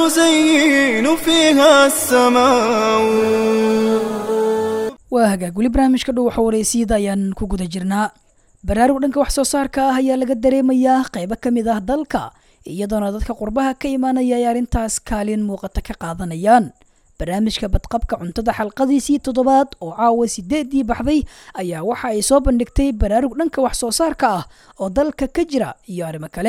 تزين فيها السماء waa hagaag weli barnaamijka dhow waxa wareysiyada ayaan ku guda jirnaa baraarug dhanka wax soo saarka ah ayaa laga dareemayaa qaybo ka mid ah dalka iyadoona dadka qurbaha ka imaanaya ay arrintaas kaalin muuqata ka qaadanayaan barnaamijka badqabka cuntada xalqadiisii toddobaad oo caawa sideedii baxday ayaa waxa ay soo bandhigtay baraarug dhanka wax soo saarka ah oo dalka ka jira iyo arrimo kale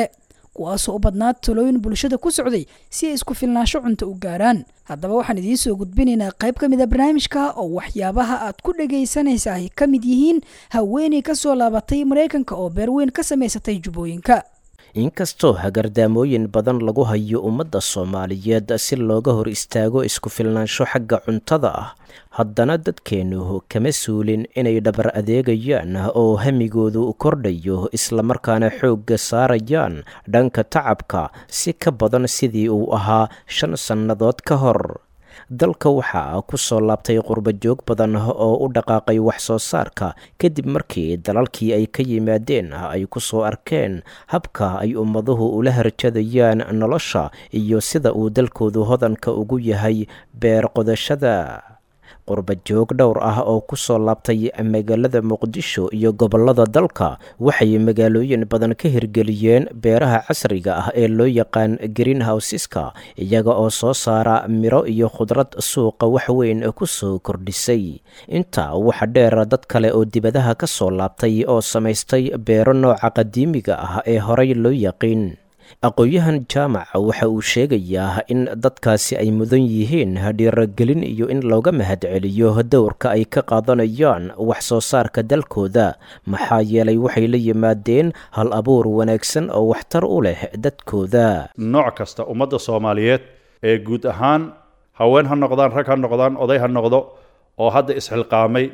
kuwaasoo u badnaa talooyin bulshada ku socday si ay isku filnaansho cunto u gaaraan haddaba waxaan idiin soo gudbinaynaa qayb ka mid a barnaamijka oo waxyaabaha aad ku dhagaysanaysa ay ka mid yihiin haweeney ka soo laabatay maraykanka oo beerweyn ka samaysatay jubbooyinka inkastoo hagardaamooyin badan lagu hayo ummadda soomaaliyeed si looga hor istaago isku filnaansho xagga cuntada ah haddana dadkeennu kama suulin inay dhabar adeegayaan oo hamigoodu kordhayo islamarkaana xoogga saarayaan dhanka tacabka si ka badan sidii uu ahaa shan sannadood ka hor dalka waxaa ku soo laabtay qurbajoog badan oo u dhaqaaqay wax soo saarka kadib markii dalalkii ay ka yimaadeen ay ku soo arkeen habka ay ummaduhu ula harjadayaan nolosha iyo sida uu dalkoodu hodanka ugu yahay beer qodashada qurbajoog dhowr ah oo ku soo laabtay magaalada muqdisho iyo gobollada dalka waxay magaalooyin badan ka hirgeliyeen beeraha casriga ah ee loo yaqaan greenhouseska iyaga oo soo saara miro iyo khudrad suuqa waxweyn ku soo kordhisay intaa waxa dheer dad kale oo dibadaha ka soo laabtay oo samaystay beero nooca qadiimiga ah ee horey loo yaqiin aqoon-yahan jaamaca waxa uu sheegayaa in dadkaasi ay mudan yihiin dhiiragelin iyo in looga mahadceliyo dowrka ay ka qaadanayaan wax soo saarka dalkooda maxaa yeelay waxay la yimaadeen hal abuur wanaagsan oo waxtar u leh dadkooda nooc kasta ummadda soomaaliyeed ee guud ahaan haween ha noqdaan rag ha noqdaan oday ha noqdo oo hadda isxilqaamay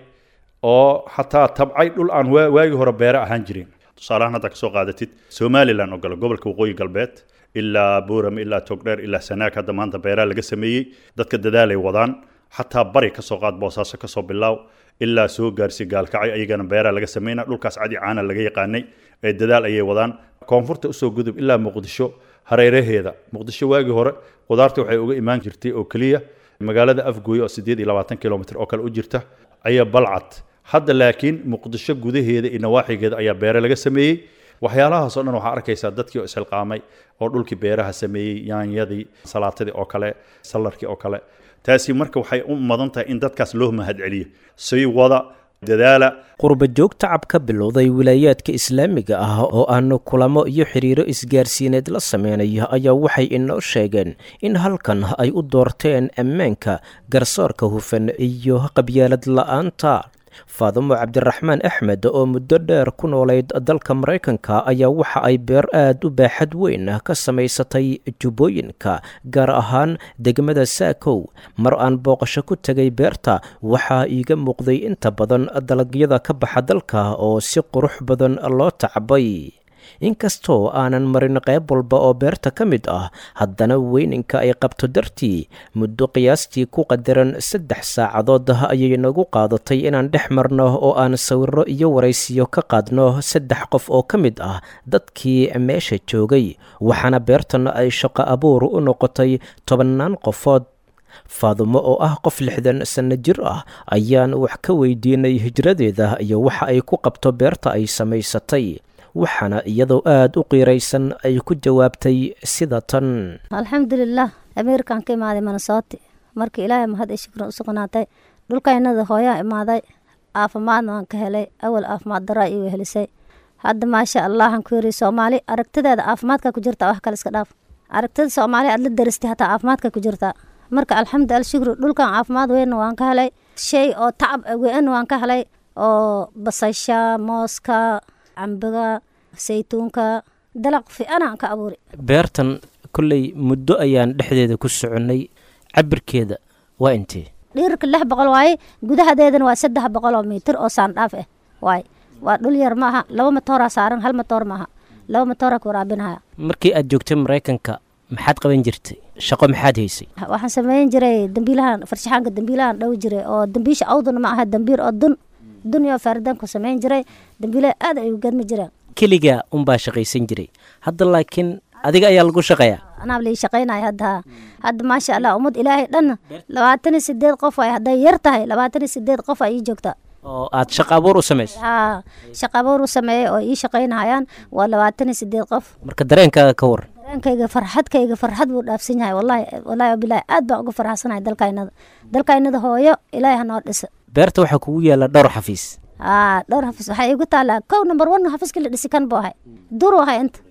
oo xataa tabcay dhul aan waagii hore beere ahaan jirin tusaalahaan hadda kasoo qaadatid somalilan oo gale gobolka waqooyi galbeed ilaa buuram ilaa togdheer ilaa sanaag hadda maanta beeraa laga sameeyey dadka dadaalay wadaan xataa bari kasoo qaad boosaaso kasoo bilaaw ilaa soo gaarsi gaalkacay ayagana beeraa laga sameyna dhulkaas cadi caana laga yaqaanay ee dadaal ayay wadaan koonfurta usoo gudub ilaa muqdisho hareeraheeda muqdisho waagii hore qudaarta waxay uga imaan jirtay oo keliya magaalada afgooye oo sideed iyo labaatan kilomitr oo kale u jirta ayaa balcad hadda laakiin muqdisho gudaheeda iyo nawaaxigeeda ayaa beere laga sameeyey waxyaalahaasoo dhan waxaa arkaysaa dadkii oo isxilqaamay oo dhulkii beeraha sameeyey yaanyadii salaatadii oo kale salarkii oo kale taasi marka waxay u mudan tahay in dadkaas loo mahadceliyo sii wada dadaala qurbajoog tacab ka bilowday wilaayaadka islaamiga ah oo aanu kulamo iyo xiriiro isgaarsiineed la sameynayo ayaa waxay inoo sheegeen in halkan ay u doorteen ammaanka garsoorka hufan iyo qabyaalad la-aanta faadumo cabdiraxmaan axmed oo muddo dheer ku noolayd dalka maraykanka ayaa waxa ay beer aad u baaxad weyn ka samaysatay jubbooyinka gaar ahaan degmada saakow mar aan booqasho ku tegay beerta waxaa iiga muuqday inta badan dalagyada ka baxa dalka oo si qurux badan loo tacbay inkastoo aanan marin qayb walba oo beerta ka mid ah haddana weyninka ay qabto dartii muddo qiyaastii ku qadaran saddex saacadood ayay nagu qaadatay inaan dhex marno oo aan sawiro iyo waraysiyo ka qaadno saddex qof oo ka mid ah dadkii meesha joogay waxaana beertan ay shaqo abuur u noqotay tobannaan qofood faadumo oo ah qof lixdan sanno jir ah ayaan wax ka weydiinay hijradeeda iyo waxa ay ku qabto beerta ay samaysatay waxaana iyadoo aada u qiiraysan ay ku jawaabtay sida tan alxamdulilah ameerikaan ka imaaday manasooti marka ilaahay mahad ay shukran u sugnaatay dhulkaynada hooyaa imaaday caafimaadna waan ka helay awal caafimaad daraa iiga helisay hadda maasha allahan ku yiri soomaali aragtideeda caafimaadka ku jirta wax kale iska dhaaf aragtida soomaali aad la daristay hataa caafimaadka ku jirta marka alxamdu alshukru dhulkan caafimaad weynna waan ka helay shay oo tacab weynna waan ka helay oo basasha mooska cambiga saytuunka dalaq fiicanaan ka abuuri beertan kolley muddo ayaan dhexdeeda ku soconnay cabirkeeda waa intee dhiirka lix boqol waaye gudahadeedana waa saddex boqol oo mitir oo saandhaaf ah waaye waa dhul yar maaha laba matooraa saaran hal matoor maaha laba matooraa ku waraabinaya markii aad joogtay maraykanka maxaad qaban jirtay shaqo maxaad haysay waxaan sameyn jiray dambiilahan farshaxaanka dambiilahan dhow jiray oo dambiisha awduna ma aha dambiir oo dun dun iyo faaridanku sameyn jiray dambiilaha aad ay u gadmi jireen keligaa unbaa shaqaysan jiray hadda laakiin adiga ayaa lagu shaqeeyaa anaa lii shaqaynaya hadda hadda maasha allah ummad ilaahay dhanna labaatan iyo sideed qof ay hadday yar tahay labaatan iyo sideed qof ay ii joogtaa oo aad shaqo abuur u samaysay haa shaqa abuur u sameeyey oo ii shaqaynayaan waa labaatan iyo sideed qof marka dareenkaaga ka waran dareenkayga farxadkayga farxad buu dhaafsan yahay wallahi wallahi wabilahi aad baan uga farxansanahay dalkaynada dalkaynada hooyo ilaahay hanoo dhisa beerta waxaa kugu yaalla dhowr xafiis haa dhowr xafiis waxaa iigu taalaa kow number one xafiiskii la dhisi kan buu ahay dur ahay inta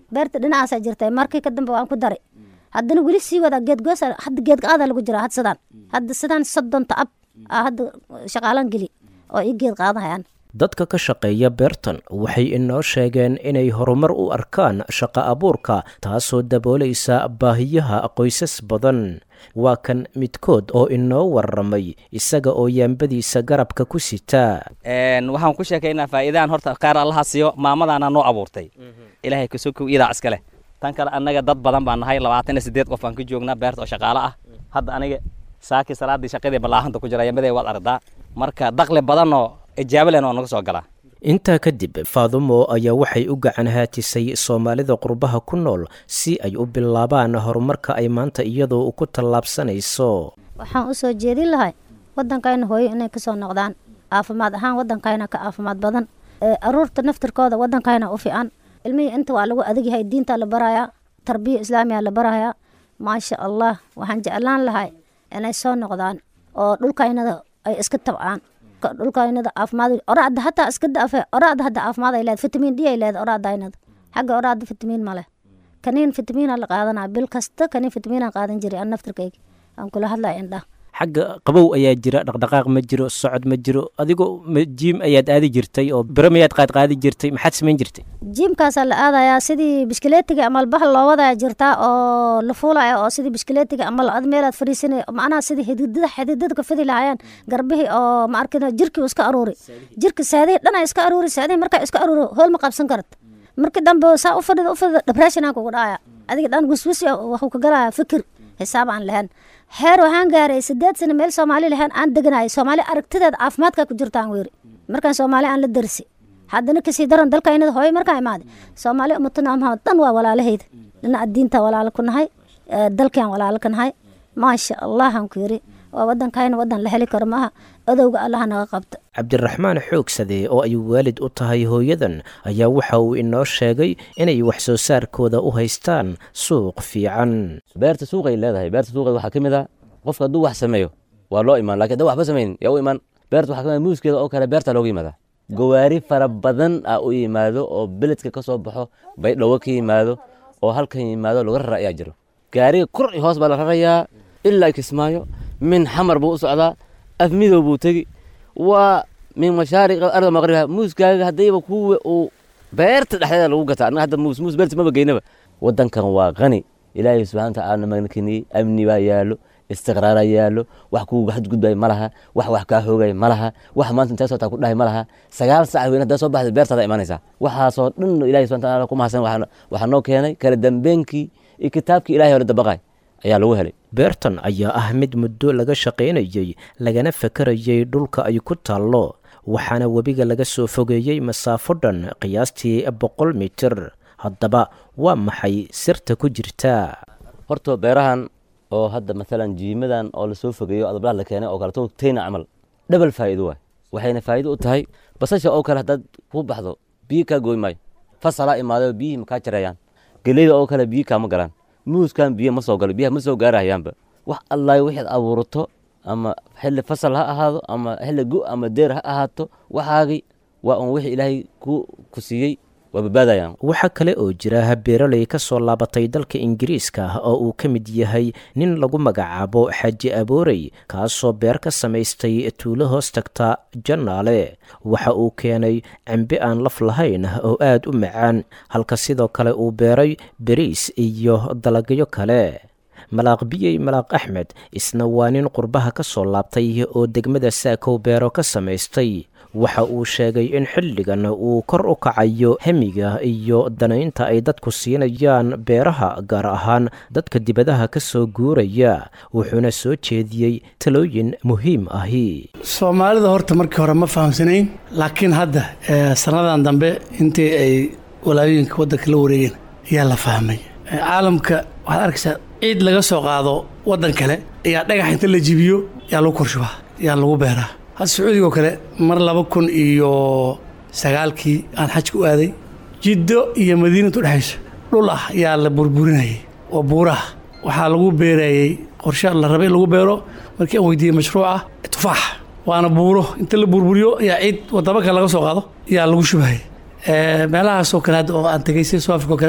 beerta dhinacaasaa jirta markii ka dambe waan ku daray haddana weli sii wadaa geedgoos hadda geedqaada lagu jira had sidaan hadda sidaan soddon tacab aa hadda shaqaalan geli oo ii geed qaadahayaan dadka ka shaqeeya beertan waxay inoo sheegeen inay horumar u arkaan shaqo abuurka taasoo daboolaysa baahiyaha qoysas badan waa kan midkood oo inoo warramay isaga oo yaambadiisa garabka ku sita waxaan ku sheekaynaa faa'iidaan horta qaar allaha siiyo maamadaana noo abuurtay ilaahay kasokow iidaa iska leh tan kale annaga dad badan baan nahay labaatan iyo siddeed qof aan ka joognaa beerta oo shaqaalo ah hadda aniga saakii salaaddii shaqadii ballaahanta ku jira yamadee waad aragtaa marka dakli badanoo ijaabo lehna oo naga soo galaa intaa kadib faadumo ayaa waxay u gacan haatisay soomaalida qurbaha ku nool si ay u bilaabaan horumarka ay maanta iyadoo ku tallaabsanayso waxaan u soo jeedin lahay waddankayna hooyo inay kasoo noqdaan caafimaad ahaan waddankayna ka caafimaad badan aruurta naftirkooda waddankayna u fiican ilmihii inta waa lagu adagyahay diinta la barayaa tarbiya islaamiya la barayaa maasha allah waxaan jeclaan lahay inay soo noqdaan oo dhulkaynada ay iska tabcaan dhulkaynada caafimaad oraada hataa iska daafe oraada hadda caafimaad ay leed fitamiin d ay leed oraadaynada xagga oraada fitamiin ma leh kaniin fitamiina la qaadanaa bil kasta kaniin fitamiinaan qaadan jiray aan naftirkayga aan kula hadlaya indhaha xagga qabow ayaa jira dhaqdhaqaaq ma jiro socod ma jiro adigoo jiim ayaad aadi jirtay oo biro mayaad qaadqaadi jirtay maxaad samayn jirtay jiimkaasaa la aadayaa sidii bishkileetiga ama bahal loo wadaya jirtaa oo la fuulaya oo sidii bishkileetiga ama ad meelaad fadhiisanay macnaha sidii xididada xididada ka fidi lahayaan garbihii oo ma arkin jirkii iska aruuri jirka saadihii dhan iska aruuri saadihii markaa iska aruuri hool ma qabsan karad markii dambe saa u fadhida u fadhida depressionaan kugu dhacaya adiga dhan wiswisi waxuu ka galaya fikir xisaab aan lahayn heer waxaan gaaray sideed sano meel soomaali lahayn aan deganahay soomaali aragtideeda caafimaadka ku jirtaan weeri markaan soomaali aan la darsi haddana kasii daran dalkaynada hooyo markaa imaada soomaali umatanaamha dhan waa walaalahayda dhinaca diinta walaalo ku nahay dalkiaan walaalo ka nahay maasha allahan ku yiri waa wadankayna wadan la heli karo maaha adowga allaha naga qabta cabdiraxmaan xoogsade oo ay waalid u tahay hooyadan ayaa waxa uu inoo sheegay inay wax soo saarkooda u haystaan suuq fiican beerta suuqay leedahay beerta suuqeed waxaa ka mid ah qofka hadduu wax sameeyo waa loo imaan lakin haddaan waxba samayn yaa u imaan beerta waxaa ka mid muuskeeda oo kale beerta looga yimaadaa gawaari fara badan ah u yimaado oo beledka ka soo baxo baydhawo ka yimaado oo halkan yimaado laga rara ayaa jiro gaariga kor iyo hoos baa la rarayaa ilaa kismaayo min xamar buu u socdaa afmidow buu tegi waa min mashaariq arda maqribiha muuskaaga haddayba kuwa uu beerta dhexdeeda lagu gataa annaga hadda muus muus beerta maba geynaba waddankan waa qani ilaahay subxana watacaala magnakeniyey amni baa yaallo istiqraaraa yaallo wax kuuga xadgudbay ma laha wax wax kaa hoogay ma laha wax maanta intee soo taa ku dhahay ma laha sagaal sac weyn haddaa soo baxda beertaada imanaysaa waxaasoo dhan ilahay subxana watacaala ku mahadsan waxaa noo keenay kala dambeenkii iyo kitaabkii ilahay hore dabaqay ayaa lagu helay beertan ayaa ah mid muddo laga shaqaynayey lagana fakarayay dhulka ay ku taallo waxaana webiga laga soo fogeeyey masaafo dhan qiyaastii boqol mitir haddaba waa maxay sirta ku jirta horta beerahan oo hadda maalan jiimadan oo lasoo fogeeyo adablaha la keenay oo kaleto tayna camal dhabal faa'iido waay waxayna faa'iido u tahay basasha oo kale haddaad ku baxdo biyo kaa gooy maayo fasalaa imaadoo biyihii makaa jareeyaan geleyda oo kale biyo kaama galaan muuskan biyo ma soo galo biyaha ma soo gaarahayaanba wax allaay wixaad abuurato ama xilli fasal ha ahaado ama xilli gu ama deer ha ahaato waxaagii waa un wixii ilaahay ku ku siiyey waa badbaadayaan waxaa kale oo jira beeraley ka soo laabatay dalka ingiriiska oo uu ka mid yahay nin lagu magacaabo xaaji aboorey kaasoo beer ka samaystay tuulo hoos tagta jannaale waxa uu keenay cambe aan laf lahayn oo aad u macaan halka sidoo kale uu beeray beriis iyo dalagyo kale malaaq biyey malaaq axmed isna waa nin qurbaha ka soo laabtay oo degmada saakow beero ka samaystay waxa uu sheegay in xilligan uu kor u kacayo hemiga iyo danaynta ay dadku siinayaan beeraha gaar ahaan dadka dibadaha ka soo guuraya wuxuuna soo jeediyey talooyin muhiim ahi soomaalida horta markii hore ma fahamsanayn laakiin hadda sannadan dambe intii ay walaayooyinka waddanka la wareegeen ayaa la fahmay caalamka waxaad arkaysaa ciid laga soo qaado waddan kale ayaa dhagax inta la jibiyo yaa lagu korshubaa yaa lagu beeraa hadda sacuudigoo kale mar laba kun iyo sagaalkii aan xajka u aaday jiddo iyo madiinatu dhexayso dhul ah yaa la burburinayay oo buuraha waxaa lagu beerayey qorshe la rabay in lagu beero markii aan weydiiyey mashruuca tufaax waana buuro inta la burburiyo ayaa ciid wadamo kale laga soo qaado yaa lagu shubahaya meelahaasoo kale hadda oo aan tegay sida soo afrika oo kale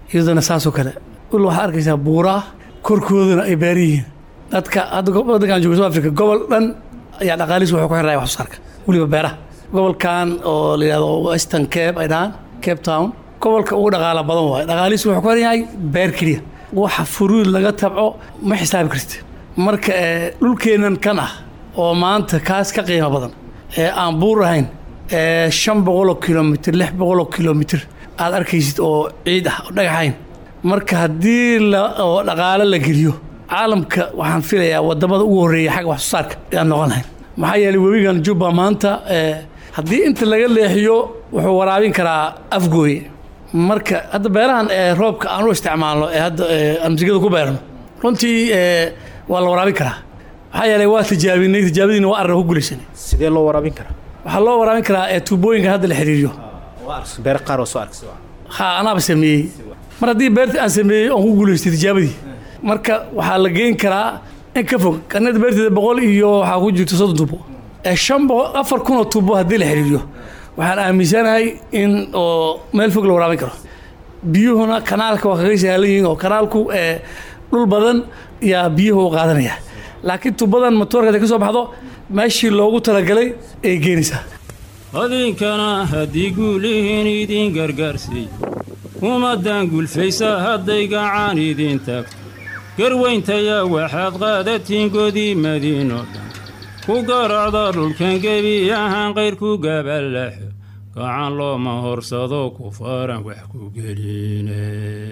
iyadana saasoo kale ul waxaad arkaysaa buuraa korkoodana ay beer yihiin dadka hadda waddankan jooga south africa gobol dhan ayaa dhaqaalihiis wuxuu ku xiraya wax soo saarka weliba beeraha gobolkan oo la yidhahdo western cape ay dhahaan cape town gobolka ugu dhaqaala badan waaye dhaqaalihiis wuxuu ku xiran yahay beer keliya waxa furuud laga tabco ma xisaabi kartid marka dhulkeennan kan ah oo maanta kaas ka qiimo badan ee aan buur ahayn ee shan boqoloo kilomitr lix boqoloo kilomitr aad arkaysid oo ciid ah oo dhagaxayn marka haddii oo dhaqaalo la geliyo caalamka waxaan filayaa wadamada ugu horreeya xagga wax soo saarka ayaan noqon lahayn maxaa yeelay webigan jubba maanta haddii inta laga leexiyo wuxuu waraabin karaa afgooye marka hadda beerahan ee roobka aan u isticmaalno ee hadda aan masigada ku beerno runtii waa la waraabin karaa maxaa yeelay waa tijaabinay tijaabadiina waa arrin ku gulaysanay sidee loo waraabin karaa waxaa loo waraabin karaa ee tuubooyinka hadda la xiriiriyo beer qaar oo soo argsi ha anaaba sameeyey mar haddii beertii aan sameeyey oon ku guulaystay tijaabadii marka waxaa la geyn karaa in ka fog kanada beerteeda boqol iyo waxaa ku jirta soddon tuubo ee shan boqol afar kun oo tuubo haddii la xiriiriyo waxaan aaminsanahay in oo meel fog la waraabin karo biyuhuna kanaalka waa kaga sahlan yihiin oo kanaalku ee dhul badan yaa biyuhu u qaadanaya laakiin tuubadan matoorka haday ka soo baxdo meeshii loogu talagalay ay geenaysaa adinkana haddii guulihiin idiin gargaarsiy ummaddan gulfaysa hadday gacaan idiin taagto garwayntayaa waxaad qaadatiin godiimadiinoo dhan ku garacda dhulkan gebi ahaan qayrku gaballaxo gacan looma horsado ku faran wax ku geline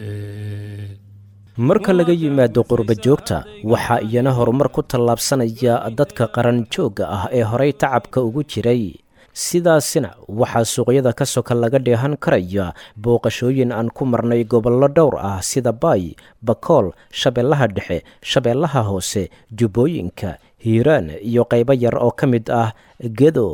marka laga yimaado qurba joogta waxaa iyana horumar ku tallaabsanaya dadka qaran joogga ah ee horay tacabka ugu jiray sidaasina waxaa suuqyada ka soka laga dheehan karaya booqashooyin aan ku marnay gobollo dhowr ah sida baay bakool shabeellaha dhexe shabeellaha hoose jubbooyinka hiiraan iyo qaybo yar oo ka mid ah gedo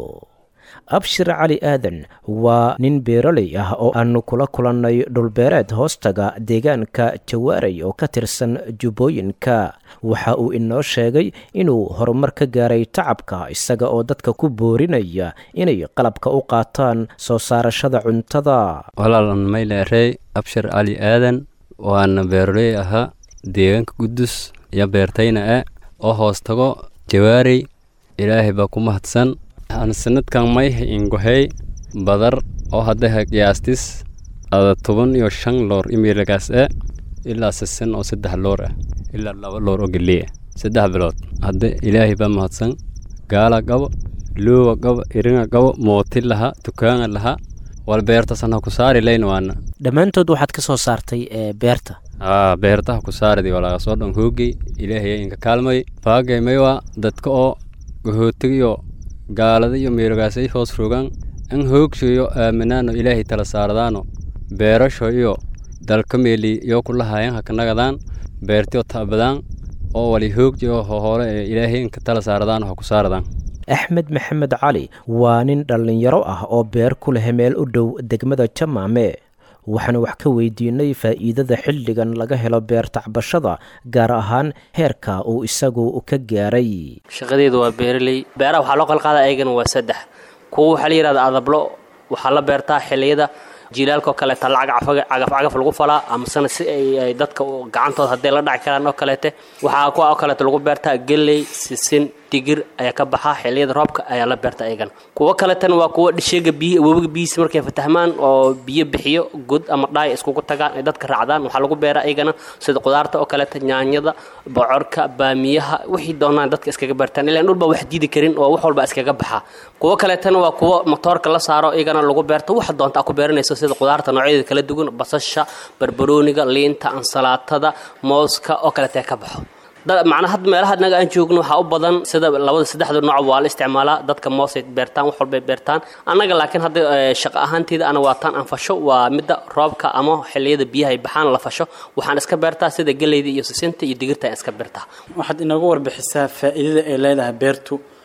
abshir cali aadan waa nin beeroley ah oo aanu kula kulannay dhulbeereed hoostaga deegaanka jawaaray oo ka tirsan jubbooyinka waxa uu inoo sheegay inuu horumar ka gaaray tacabka isaga oo dadka ku boorinaya inay qalabka u qaataan soo saarashada cuntada walaalan mayleerey abshir cali aadan waana beeroley ahaa deegaanka gudus iyo beertayna e oo hoostago jawaarey ilaahay baa ku mahadsan aan sanadkan mayha ingohey badar oo haddaha qiyaastis ada toban iyo shan loor imiilagaas e ilaa sisan oo saddex loor ah ilaa laba loor oo geley ah saddex bilood hadda ilaahay baa mahadsan gaala qabo loowa qabo iringa qabo mooti laha dukaanga laha wal beertasan ha ku saari layn waana dhammaantood waxaad ka soo saartay beerta aa beertaha ku saaridi walaaga soo dhan hoogey ilaahay inka kaalmay baagay maywa dadka oo gahootigiyo gaalada iyo meerogaasay hoos rogaan an hoogshayo aaminaano ilaahay tala saaradaano beerasho iyo dalka meeli iyo kulahayan hakanagadaan beertiyo taabadaan oo wali hoogjiyo hohore ee ilaahay inka tala saaradaano ha ku saaradaan axmed maxamed cali waa nin dhallinyaro ah oo beer ku leh meel u dhow degmada jamaame waxaana wax ka weydiinay faa'iidada xilligan laga helo beer tacbashada gaar ahaan heerka uu isagu ka gaaray shaqadeedu waa beeraley beeraha waxaa loo qalqaada ayagana waa saddex kuwa waxaa la yidhahda adablo waxaa la beertaa xilliyada jiilaalkaoo kaleeta lacag cagafcagaf lagu falaa amasena si ay dadka gacantooda hadday la dhaci karaan oo kaleete waxaa kuwa oo kaleeta lagu beertaa geley sisin digir ayaa ka baxaa xilliyada roobka ayaa la beerta ayagana kuwo kaletana waa kuwa dhisheega biyi webiga biyihiisa markay fatahmaan oo biyo bixiyo god ama dhaay iskugu tagaan ay dadka raacdaan waxaa lagu beeraa ayagana sida qudaarta oo kaleeta nyaanyada bocorka baamiyaha wixii doonaan dadka iskaga beertaan ilaan dhul baa wax diidi karin oo wax walba iskaga baxaa kuwo kaleetana waa kuwa matoorka la saaro iyagana lagu beerto waxa doonta a ku beeranayso sida qudaarta noocyadeeda kala duwan basasha barbarooniga liinta ansalaatada mooska oo kaleeta ka baxo macnaa hadda meelaha naga aan joogno waxaa u badan sida labada saddexda nooc waa la isticmaalaa dadka moosay beertaan wax walbay beertaan annaga laakiin hadda shaqo ahaanteeda ana waataan aan fasho waa midda roobka ama xilliyada biyaha ay baxaan la fasho waxaan iska beertaa sida geleyda iyo sisinta iyo digirta aan iska beertaa waxaad inoogu warbixisaa faa'iidada ay leedahay beertu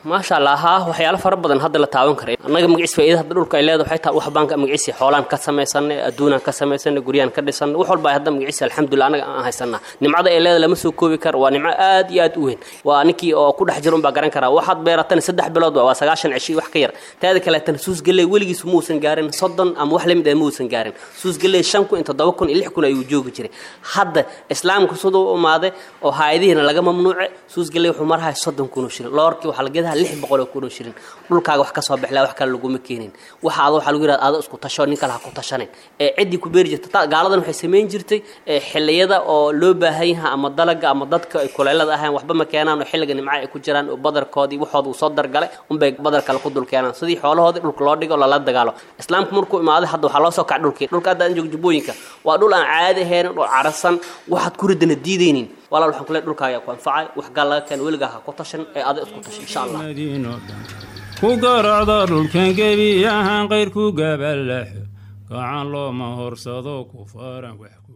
maasha allah haa waxyaalo fara badan hadda la taaban karay annaga magaciis faa'iida hadda dhulka ay leedahay waxay tahay wax baan ka magaciisi xoolaan ka samaysanay adduunaan ka samaysanay guryaan ka dhisanay wax walba ay hadda magaciisi alxamdulillah annaga aan haysanaa nimcada ay leedahay lama soo koobi karo waa nimco aad iyo aad u weyn waa ninkii oo ku dhex jira unbaa garan karaa waxaad beeratana saddex bilood waa sagaashan cishi wax ka yar taada kaleetana suus galley weligiis ma uusan gaarin soddon ama wax lamid ah ma uusan gaarin suus galley shan kun iyo toddoba kun iyo lix kun ayuu joogi jiray hadda islaamka siduu u imaaday oo haayadihiina laga mamnuuce suus galley wuxuu marahay soddon kun oo shilin loorkii waxaa la gedaha lix boqol oo kun oo shilin dhulkaaga wax ka soo bixlaa wax kale laguma keenin waxa ada waxaa lagu yidhahda ada isku tasho nin kale ha ku tashanin ee ciddii ku beeri jirta gaaladan waxay samayn jirtay xilliyada oo loo baahan yaha ama dalaga ama dadka ay kuleelada ahayn waxba ma keenaan oo xilliga nimca ay ku jiraan oo badarkoodii waxooda uu soo dargalay unbay badar kale ku dul keenaan sidii xoolahoodii dhulka loo dhigo lala dagaalo islaamku markuu imaaday hadda waxaa loo soo kaca dhulkii dhulka hadda aan joogo jubbooyinka waa dhul aan caadi ahaynin dhul carasan waxaad ku ridana diidaynin walaal waxaan kule dhulkaaga ku anfacay wax gaal laga keen weligaa ha ku tashan ee ada isku tashan insha allah ku garacda dhulkan gebi ahaan qayrku gabalaxo gacan looma horsado ku faran wax ku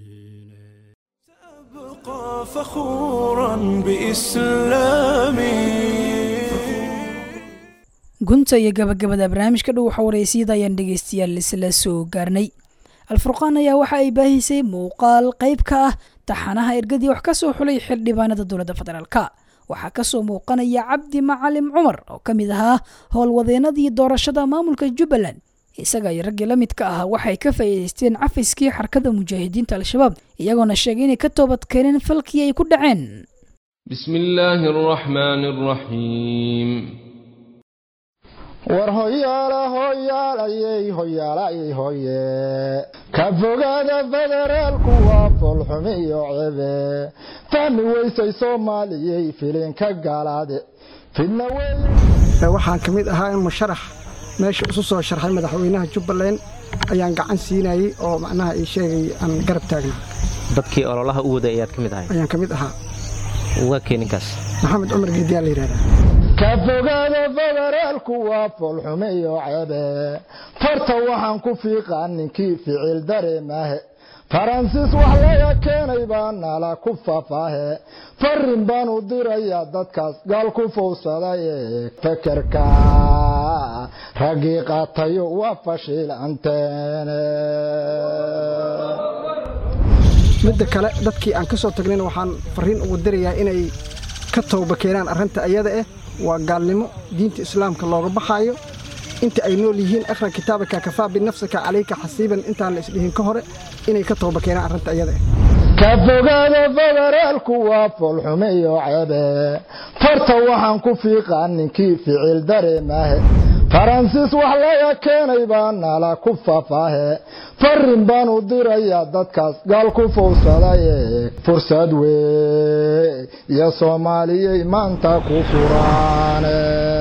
أبقى فخورا بإسلامي gunta iyo gabagabada barnaamijka dhow waxa wareysiyada ayaan dhegeystayaal isla soo gaarnay alfurqaan ayaa waxa ay baahisay muuqaal qayb ka ah taxanaha ergadii wax ka soo xulay xildhibaanada dowladda federaalka waxaa kasoo muuqanaya cabdi macalim cumar oo ka mid ahaa howlwadeenadii doorashada maamulka jubbaland isaga iyo raggii la midka ahaa waxay ka faa'iidaysteen cafiskii xarkada mujaahidiinta al-shabaab iyagoona sheegay inay ka toobad keeneen falkii ay ku dhaceen بسم الله الرحمن الرحيم war hoyaala hoyaalayey hoyaalayey hoye ka fogaada federaalku waa foolxumi iyo cebe fahmi weysay soomaaliyey filinka gaalaade fidna waxaan ka mid ahaa in musharax meesha isu soo sharxay madaxweynaha jubbaland ayaan gacan siinayey oo macnaha ii sheegay aan garab taagnaa dadkii ololaha u waday ayaad ka mid ahay ayaan ka mid ahaa waa keeninkaas maxamed cumar geediyaa la yidhahdaa ka fogaada federaalku waa foolxume iyo cebe farta waxaan ku fiiqaa ninkii ficil dareemahe faransiis wax laga keenay baa nala ku fafaahe farin baan u dirayaa dadkaas gaal ku fowsadaye fekerka raggii qaatayo waa fashiilanteene midda kale dadkii aan ka soo tagnayna waxaan fariin ugu dirayaa inay ka towba keenaan arrinta ayada ah waa gaalnimo diinta islaamka looga baxaayo inta ay nool yihiin akhra kitaabaka kafaa binafsika calayka xasiiban intaan la isdhihin ka hore inay ka towba keenaan arrinta ayada ah ka fogaada federaalku waa foolxume iyo cebe farta waxaan ku fiiqaa ninkii ficil dareemahe faransiis wax laga keenay baa nala ku fafaahe farin baan u dirayaa dadkaas gaal ku fowsadaye fursad wey iyo soomaaliyey maanta ku furaane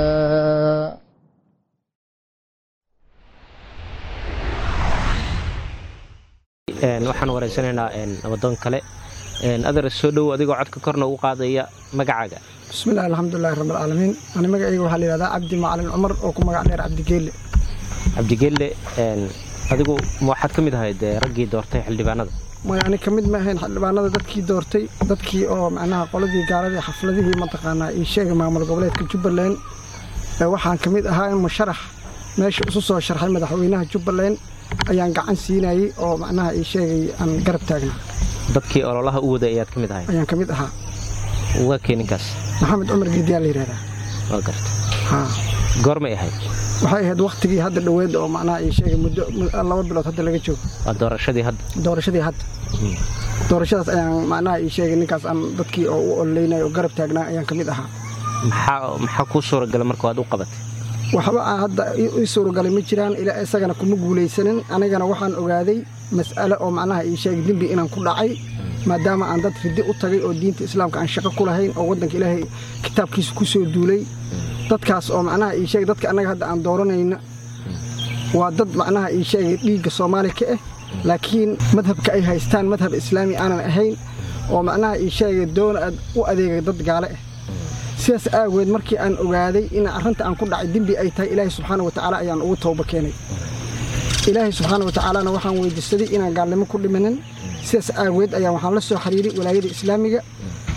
waxaan wareysanaynaa wadoon kale adar soo dhow adigoo codka korna ugu qaadaya magacaaga bismillahi alxamdulilahi rabbilcaalamiin ani magacayga waxaa la yidhahdaa cabdi macalin cumar oo ku magac dheer cabdigeelle cabdigeelle adigu ma waxaad ka mid ahayd raggii doortay xildhibaanada maya ani ka mid ma ahayn xildhibaanada dadkii doortay dadkii oo macnaha qoladii gaaladii xafladihii mataqaanaa ii sheegay maamul goboleedka jubbaland waxaan ka mid ahaa in musharax meesha isu soo sharxay madaxweynaha jubbaland ayaan gacan siinayey oo macnaha ii sheegay aan garab taagnaa dadkii ololaha u waday ayaad ka mid ahay ayaan ka mid ahaa waa keeninkaas maxamed cumar geediyaa la yidhahdaa waa garta haa goormay ahayd waxay ahayd wakhtigii hadda dhoweed oo macnaha ii sheegay muddo laba bilood hadda laga joogo waa doorashadii hadda doorashadii hadda doorashadaas ayaan macnaha ii sheegay ninkaas aan dadkii oo u ololeynay oo garab taagnaa ayaan ka mid ahaa maxaa maxaa kuu suuragalay marka waad u qabatay waxba aan hadda ii suuragalay ma jiraan ilaa isagana kuma guulaysanin anigana waxaan ogaaday mas'ale oo macnaha ii sheegay dembi inaan ku dhacay maadaama aan dad riddi u tagay oo diinta islaamka aan shaqo ku lahayn oo waddanka ilaahay kitaabkiisa ku soo duulay dadkaas oo macnaha ii sheegay dadka annaga hadda aan dooranayna waa dad macnaha ii sheegay dhiigga soomaali ka ah laakiin madhabka ay haystaan madhab islaami aanan ahayn oo macnaha ii sheegay doona u adeegay dad gaale ah sidaas aageed markii aan ogaaday in arrinta aan ku dhacay dembi ay tahay ilaahay subxaana wa tacaala ayaan ugu tooba keenay ilaahay subxaana wa tacaalana waxaan weydiisaday inaan gaalnimo ku dhimanin sidaas aageed ayaan waxaan la soo xiriiray walaayada islaamiga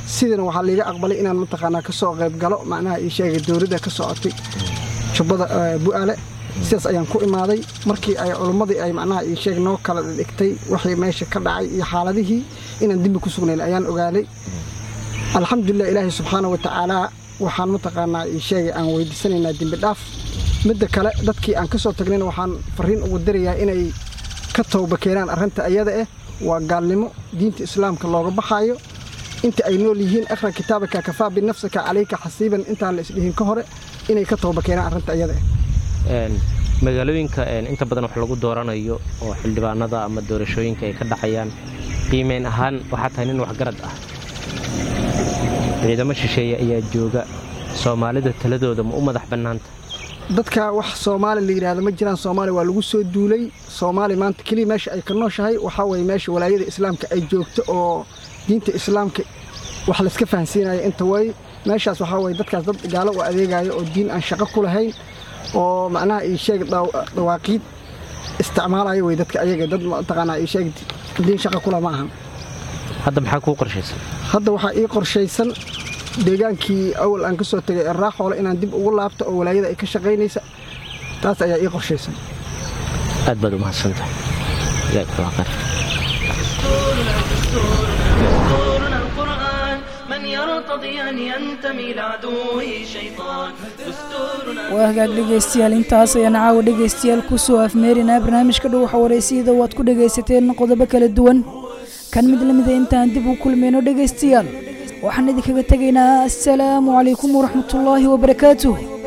sidana waxaa liiga aqbalay inaan mataqaanaa ka soo qayb galo macnaha ii sheegay dowladda ka socotay jubbada bu'aale sidaas ayaan ku imaaday markii ay culummadii ay macnaha ii sheeg noo kala dhigtay wixii meesha ka dhacay iyo xaaladihii inaan dembi ku sugnayn ayaan ogaaday alxamdulilah ilaahay subxaana wa tacaala waxaan mataqaanaa ii sheegay aan weydiisanaynaa dembi dhaaf midda kale dadkii aan ka soo tagnayna waxaan fariin ugu dirayaa inay ka towba keenaan arrinta ayada ah waa gaalnimo diinta islaamka looga baxaayo inta ay nool yihiin akhra kitaabaka kafaa binafsika calayka xasiiban intaan la isdhihin ka hore inay ka towba keenaan arrinta ayada ah magaalooyinka inta badan wax lagu dooranayo oo xildhibaanada ama doorashooyinka ay ka dhacayaan qiimeyn ahaan waxaa tahay nin waxgarad ah ciidamo shisheeye ayaa jooga soomaalida taladooda ma u madax bannaanta dadka wax soomaali la yidhaahdo ma jiraan soomaali waa lagu soo duulay soomaali maanta keliya meesha ay ka nooshahay waxaa weeye meesha walaayada islaamka ay joogto oo diinta islaamka wax layska fahansiinaya inta way meeshaas waxaa weye dadkaas dad gaalo u adeegaayo oo diin aan shaqo ku lahayn oo macnaha ii sheeg dhawaaqiid isticmaalaya wey dadka ayaga dad mataqaanaa ii sheeg diin shaqo kula ma ahan hadda maxaa kuu qorshaysan hadda waxaa ii qorshaysan deegaankii awal aan ka soo tegay ee raaxoole inaan dib ugu laabto oo walaayada ay ka shaqaynaysa taas ayaa ii qorshaysan aad baad u mahadsantahay waa hagaag dhegaystayaal intaas ayaan caawa dhegaystayaal ku soo afmeerinaa barnaamijka dhow waxa wareysiyada waad ku dhegaysateen qodobo kala duwan kan mid la mida intaan dib u kulmayno dhegaystayaal waxaan idinkaga tegaynaa assalaamu calaykum waraxmatullaahi wabarakaatuh